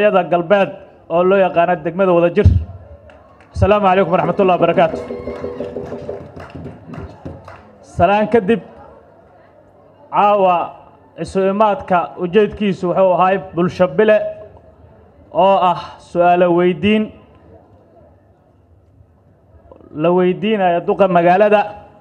hooyada galbeed oo loo yaqaano degmada wadajir asalaamu calaykum waraxmat ullahi wabarakaatu salaan kadib caawa isu imaadka ujeedkiisu wuxuu ahay bulsho bile oo ah su-aalo weydiin la weydiinaya duqa magaalada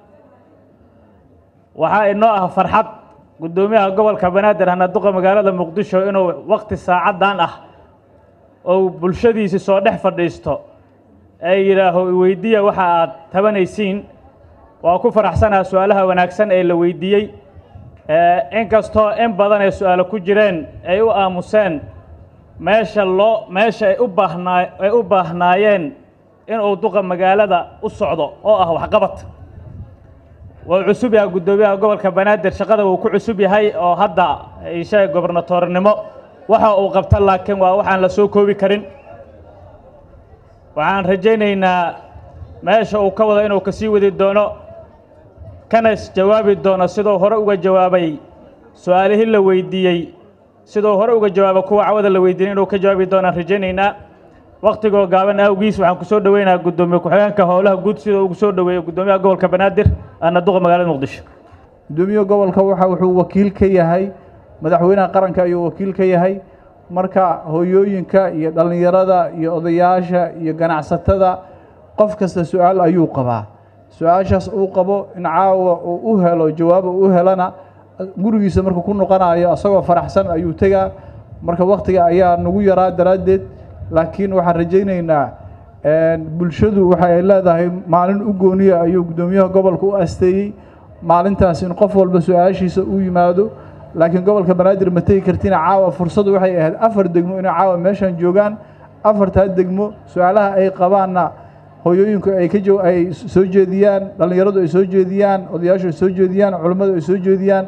waxaa inoo ah farxad guddoomiyaha gobolka banaadir hana duqa magaalada muqdisho inuu waqti saacaddan ah ou bulshadiisi soo dhex fadhiisto ee yidhaaho iweydiiya waxa aad tabanaysiin waa ku faraxsanaha su-aalaha wanaagsan ee la weydiiyey inkastoo in badan ay su-aalo ku jireen ay u aamuseen meesha loo meesha ay u baahnaa ay u baahnaayeen inuu duqa magaalada u socdo oo ah waxqabad wuu cusub yahay guddoomiyaha gobolka banaadir shaqada wuu ku cusub yahay oo hadda ishaga gobernatoornimo waxa uu qabta laakiin waa waxaan la soo koobi karin waxaan rajaynaynaa meesha uu ka wado inuu kasii wadi doono kana jawaabi doono siduu hore uga jawaabay su-aalihii la weydiiyey siduu hore uga jawaabay kuwa cawada la weydiiyey inuu ka jawaabi doonaan rajaynaynaa waktigoo gaaban awgiis waxaan ku soo dhoweynaha guddoomiye ku-xigeenka howlaha guud sidoo ugu soo dhoweeyo guddoomiyaha gobolka banaadir ana duqa magaalada muqdisho guddoomiyaha gobolka waxa wuxuu wakiil ka yahay madaxweynaha qaranka ayuu wakiil ka yahay marka hooyooyinka iyo dhallinyarada iyo odayaasha iyo ganacsatada qof kasta su-aal ayuu qabaa su-aashaas uu qabo in caawa uu u helo jawaaba u helana gurigiisa markuu ku noqonayo asagoo faraxsan ayuu tegaa marka waktiga ayaa nagu yaraa daraaddeed laakiin waxaan rajaynaynaa bulshadu waxa ay leedahay maalin u gooniya ayuu guddoomiyaha gobolka u asteeyey maalintaas in qof walba su-aashiisa u yimaado laakiin gobolka banaadir ma tegi kartina caawa fursadu waxay ahayd afar degmo inay caawa meeshan joogaan afartaa degmo su-aalaha ay qabaanna hooyooyinku ay ka jo ay soo jeediyaan dhallinyaradu ay soo jeediyaan odayaashu ay soo jeediyaan culummadu ay soo jeediyaan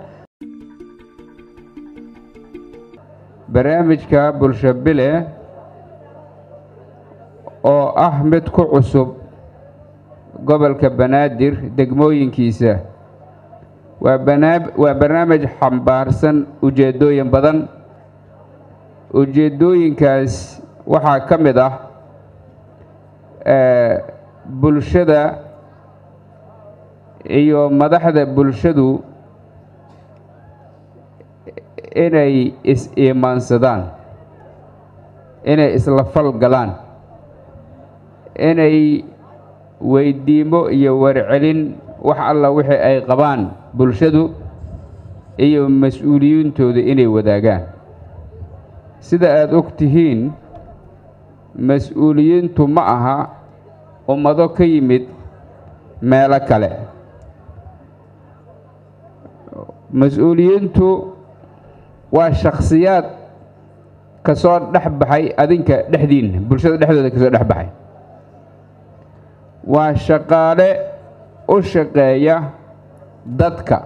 barnaamijka bulsho bile oo ah mid ku cusub gobolka banaadir degmooyinkiisa waa banaa waa barnaamij xambaarsan ujeeddooyin badan ujeeddooyinkaas waxaa ka mid ah bulshada iyo madaxda bulshadu inay is-iimaansadaan inay isla fal galaan inay weydiimo iyo warcelin wax alla wixii ay qabaan bulshadu iyo mas-uuliyiintooda inay wadaagaan sida aada og tihiin mas-uuliyiintu ma aha ummado ka yimid meelo kale mas-uuliyiintu waa shakhsiyaad ka soo dhex baxay adinka dhexdiinna bulshada dhexdooda ka soo dhex baxay waa shaqaale u shaqeeya dadka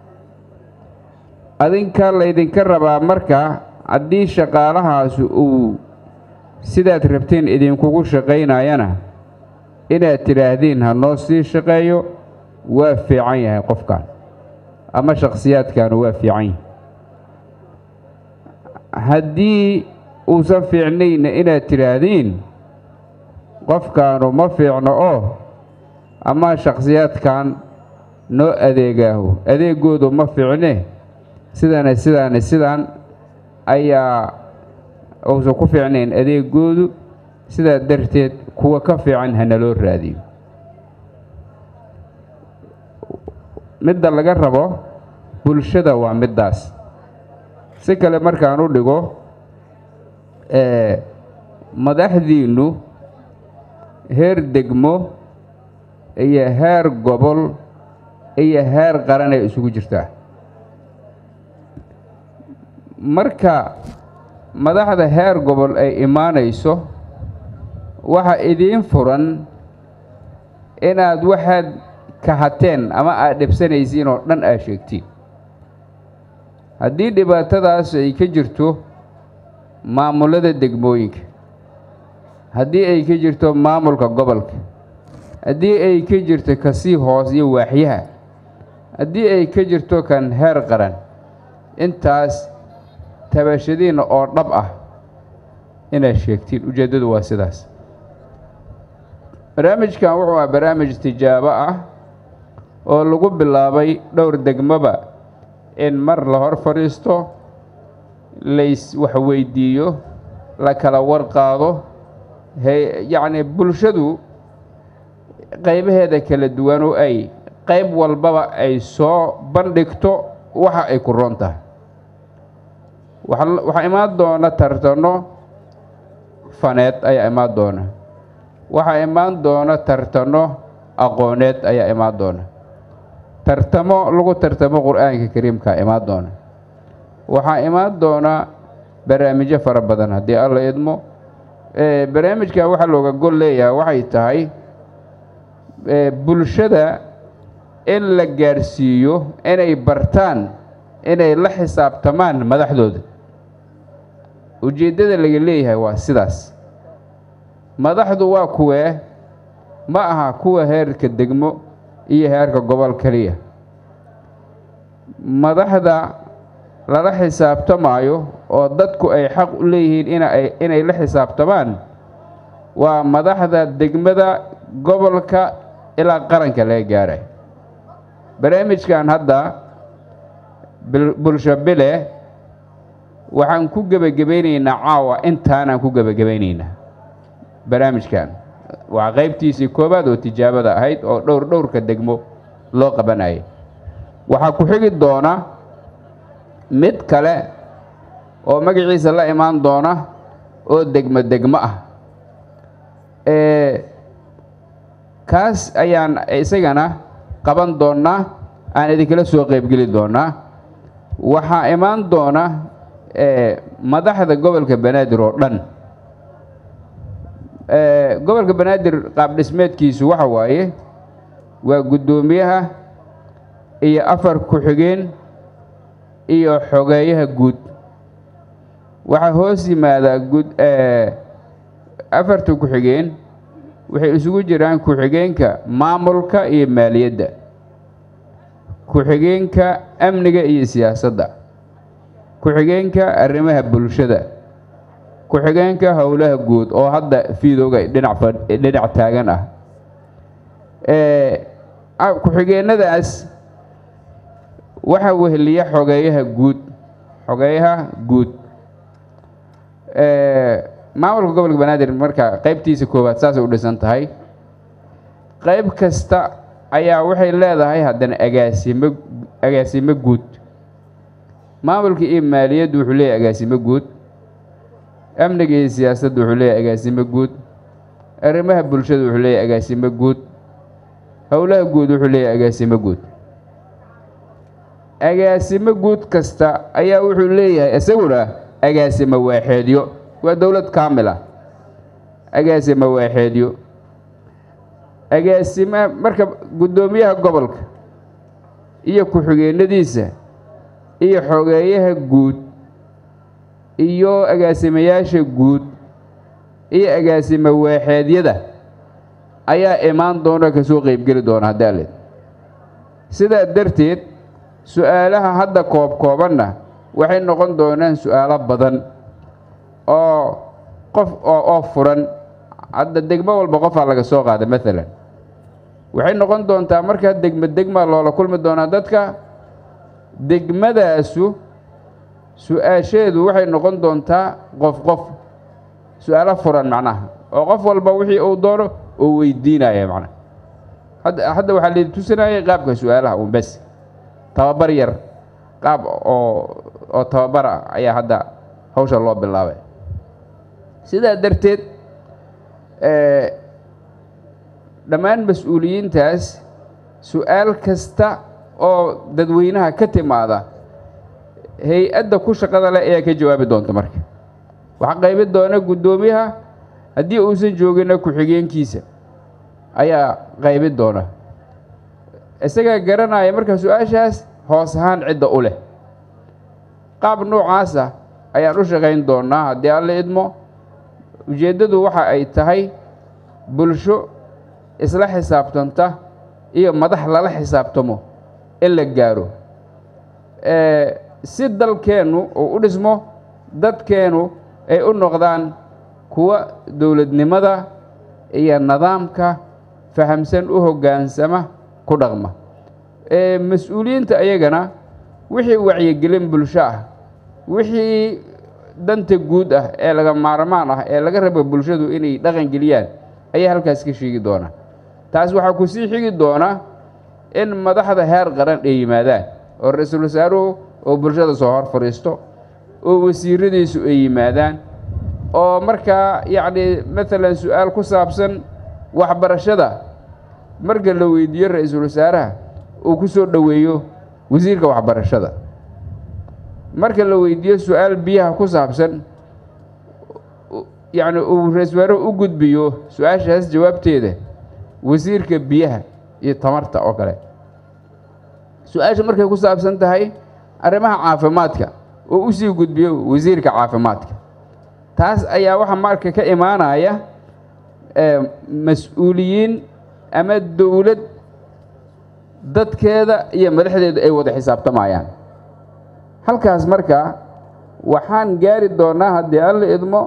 adinka laydinka rabaa marka haddii shaqaalahaasu uu sidaad rabteen idinkugu shaqaynayana inaad tidhaahdiin ha noo sii shaqeeyo waa fiican yahay qofkan ama shakhsiyaadkaanu waa fiican yahay haddii uusan fiicnayna inaad tidhaahdiin qofkaanu ma fiicno oo ama shakhsiyaadkan noo adeegaahu adeegoodu ma fiicne sidana sidaana sidaan ayaa uusan ku fiicnayn adeegoodu sidaa darteed kuwa ka fiican hana loo raadiyo midda laga rabo bulshada waa middaas si kale markaan u dhigo madaxdiinnu heer degmo iyo heer gobol iyo heer qaran ay isugu jirtaa marka madaxda heer gobol ay imaanayso waxa idiin furan inaad waxaad kahateen ama aad dhibsanaysiin oo dhan aad sheegtiin haddii dhibaatadaas ay ka jirto maamulada degmooyinka haddii ay ka jirto maamulka gobolka haddii ay ka jirto kasii hoos iyo waaxyaha haddii ay ka jirto kan heer qaran intaas tabashadiinna oo dhab ah inaad sheegtiin ujeeddadu waa sidaas barnaamijkan wuxuu ah barnaamij tijaabo ah oo lagu bilaabay dhowr degmoba in mar la hor fadhiisto lays wax weydiiyo la kala warqaado he yacni bulshadu qaybaheeda kala duwan oo ay qayb walbaba ay soo bandhigto waxa ay ku roon tahay waxaa imaan doona tartano faneed ayaa imaan doona waxaa imaan doona tartano aqooneed ayaa imaan doona tartamo lagu tartamo qur-aanka kariimkaa imaan doona waxaa imaan doona barnaamijyo fara badan haddii alla idmo barnaamijkan waxaa looga gol leeyahay waxay tahay bulshada in la gaadhsiiyo inay bartaan inay la xisaabtamaan madaxdooda ujeeddada laga leeyahay waa sidaas madaxdu waa kuwee ma aha kuwa heerka degmo iyo heerka gobol keliya madaxda lala xisaabtamaayo oo dadku ay xaq u leeyihiin inay inay la xisaabtamaan waa madaxda degmada gobolka ilaa qaranka laga gaaray barnaamijkan hadda bulsho bile waxaan ku gebagabaynaynaa caawa intaanaan ku gebagabaynaynaa barnaamijkan waa qaybtiisii koowaad oo tijaabada ahayd oo dhowr dhowrka degmo loo qabanayay waxaa ku xigi doona mid kale oo magaciisa la imaan doona oo degmo degmo ah kaas ayaan isagana qaban doonnaa aan idinkala soo qaybgeli doonnaa waxaa imaan doona madaxda gobolka banaadir oo dhan gobolka banaadir qaab dhismeedkiisu waxa waaye waa guddoomiyaha iyo afar ku-xigeen iyo xogeeyaha guud waxaa hoos yimaadaa guud afarta ku-xigeen waxay isugu jiraan ku-xigeenka maamulka iyo maaliyadda ku-xigeenka amniga iyo siyaasadda ku-xigeenka arrimaha bulshada ku-xigeenka howlaha guud oo hadda fiidooga dhinac dhinac taagan ah ku-xigeenadaas waxaa weheliya xogeeyaha guud xogeeyaha guud maamulka gobolka banaadir marka qaybtiisa koowaad saasay u dhisan tahay qayb kasta ayaa waxay leedahay haddana agaasimo agaasimo guud maamulka iyo maaliyaddu wuxuu leeyahay agaasimo guud amniga iyo siyaasadda wuxuu leeyahay agaasimo guud arrimaha bulshada wuxuu leeyahay agaasimo guud howlaha guud wuxuu leeyahay agaasimo guud agaasimo guud kasta ayaa wuxuu leeyahay isaguna agaasimo waaxeedyo waa dowlad kaamila agaasimo waaxeedyo agaasima marka guddoomiyaha gobolka iyo ku-xigeenadiisa iyo xogeeyaha guud iyo agaasimayaasha guud iyo agaasimo waaxeedyada ayaa imaan doona kasoo qeybgeli doona haddii aled sidaa darteed su-aalaha hadda koob koobanna waxay noqon doonaan su-aalo badan oo qof oo oo furan hadda degmo walba qofaa laga soo qaada maalan waxay noqon doontaa markaa degmo degmaa loola kulmi doonaa dadka degmadaasu su-aasheedu waxay noqon doontaa qof qof su-aalo furan macnaha oo qof walba wixii uu doono oo weydiinaya macnaha hadda hadda waxaa laidi tusinayay qaabka su-aalaha un bes tababar yar qaab oo oo tababar ah ayaa hadda hawsha loo bilaabay sidaa darteed dhammaan mas-uuliyiintaas su-aal kasta oo dadweynaha ka timaada hay-adda ku shaqada leh ayaa ka jawaabi doonta marka waxaa qaybi doona guddoomiyaha haddii uusan joogina ku-xigeenkiisa ayaa qaybi doona isagaa garanaya marka su-aashaas hoos ahaan cidda u leh qaab noocaasa ayaan u shaqayn doonaa haddii alla idmo ujeeddadu waxa ay tahay bulsho isla xisaabtanta iyo madax lala xisaabtamo in la gaaro si dalkeennu uu u dhismo dadkeennu ay u noqdaan kuwa dowladnimada iyo nidaamka fahamsan u hoggaansama ku dhaqma mas-uuliyiinta ayagana wixii wacyigelin bulsho ah wixii danta guud ah ee laga maarmaan ah ee laga rabo bulshadu inay dhaqan geliyaan ayaa halkaas ka sheegi doona taas waxaa ku sii xigi doona in madaxda heer qaran ay yimaadaan oo ra-iisul wasaaruhu oo bulshada soo hor fadhiisto oo wasiiradiisu ay yimaadaan oo markaa yacni maalan su-aal ku saabsan waxbarashada marka la weydiiyo ra-iisul wasaaraha uu ku soo dhoweeyo wasiirka waxbarashada marka la weydiiyo su-aal biyaha ku saabsan yacni uu ra-isul wasaaruhu u gudbiyo su-aashaas jawaabteeda wasiirka biyaha iyo tamarta oo kale su-aasha markay ku saabsan tahay arrimaha caafimaadka oo u sii gudbiyo wasiirka caafimaadka taas ayaa waxaa marka ka imaanaya mas-uuliyiin ama dowlad dadkeeda iyo madaxdeeda ay wada xisaabtamayaan halkaas marka waxaan gaari doonaa haddii alla idmo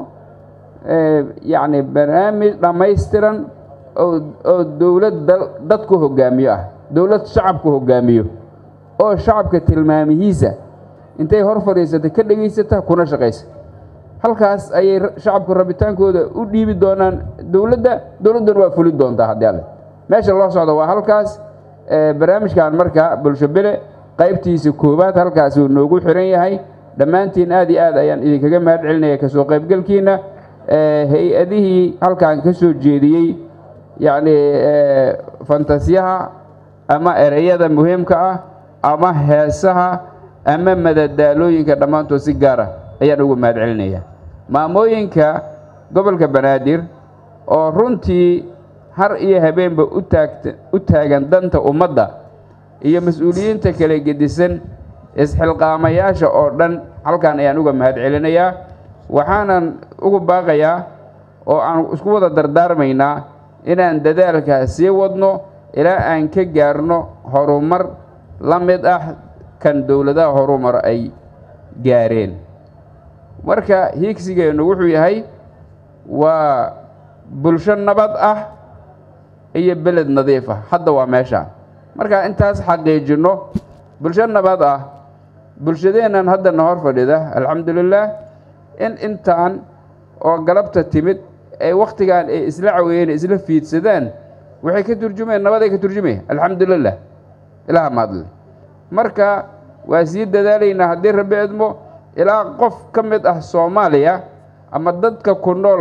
yacni barnaamij dhammaystiran oo oo dowlad dadku hoggaamiyo ah dowlad shacabku hoggaamiyo oo shacabka tilmaamihiisa intay hor fadhiisata ka dhegaysata kuna shaqaysa halkaas ayay shacabku rabitaankooda u dhiibi doonaan dowladda dowladduna waa fuli doontaa haddii alle meesha loo socdo waa halkaas barnaamijkan marka bulsho bele qaybtiisa koowaad halkaasuu noogu xiran yahay dhammaantiin aad iyo aad ayaan idinkaga mahad celinaya kasoo qaybgalkiina hay-adihii halkan ka soo jeediyey yacni fantasiyaha ama ereyada muhiimka ah ama heesaha ama madadaalooyinka dhammaantood si gaar ah ayaan ugu mahad celinaya maamooyinka gobolka banaadir oo runtii har iyo habeenba u taagta u taagan danta ummadda iyo mas-uuliyiinta kala gedisan isxilqaamayaasha oo dhan halkan ayaan uga mahad celinayaa waxaanan ugu baaqayaa oo aan isku wada dardaarmaynaa inaan dadaalkaa sii wadno ilaa aan ka gaarno horumar la mid ah kan dowladaha horumar ay gaareen marka hiigsigeennu wuxuu yahay waa bulsho nabad ah iyo beled nadiif ah hadda waa meesha marka intaas xaqiijinno bulsho nabad ah bulshadeennan haddana hor fadhida alxamdulilaah in intaan oo galabta timid ee wakhtigan ay isla caweeyeen isla fiidsadaan waxay ka turjumeen nabaday ka turjumaya alxamdulilah ilaha maadle marka waa sii dadaalaynaa haddii rabbi idmo ilaa qof ka mid ah soomaaliya ama dadka ku nool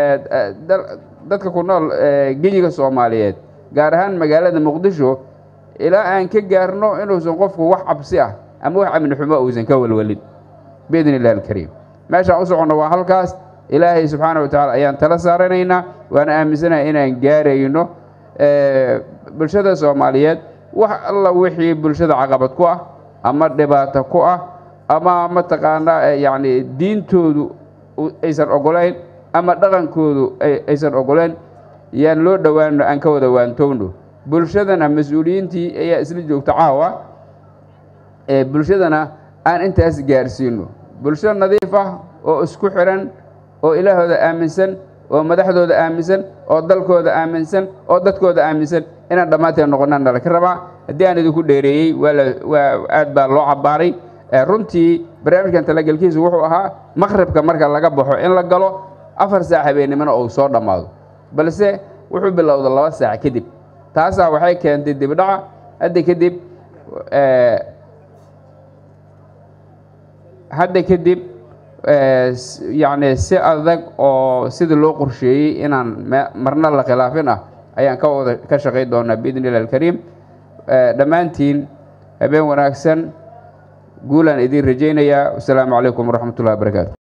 dadka ku nool genyiga soomaaliyeed gaar ahaan magaalada muqdisho ilaa aan ka gaarno inuusan qofku wax cabsi ah ama wax amni xumo uusan ka walwalin biidn illahi alkariim meeshaan u soconno waa halkaas ilaahay subxaana wa tacala ayaan tala saaranaynaa waana aaminsanahay inaan gaarayno bulshada soomaaliyeed wax alla wixii bulshada caqabad ku ah ama dhibaato ku ah ama mataqaanaa yacni diintoodu aysan ogolayn ama dhaqankoodu aysan ogolayn yaan loo dhowaano aan ka wada waantowno bulshadana mas-uuliyiintii ayaa isla joogta caawa bulshadana aan intaas gaarsiino bulsho nadiif ah oo isku xiran oo ilaahooda aaminsan oo madaxdooda aaminsan oo dalkooda aaminsan oo dadkooda aaminsan inaan dhammaanteen noqonaan nala ka rabaa haddii aan idinku dheereeyey waa aad baa loo cabbaaray runtii barnaamijkan talagelkiisu wuxuu ahaa maqribka marka laga baxo in la galo afar saac habeennimona uu soo dhammaado balse wuxuu bilowda laba saac kadib taasaa waxay keentay dibdhaca hadda kadib hadda kadib yacni si adag oo sidii loo qorsheeyey inaan marna la khilaafin ah ayaan ka wada ka shaqayn doonaa biidn illahi alkariim dhammaantiin habeen wanaagsan guulaan idiin rajaynayaa wasalaamu calaykum waraxmat ullahi wabarakaatu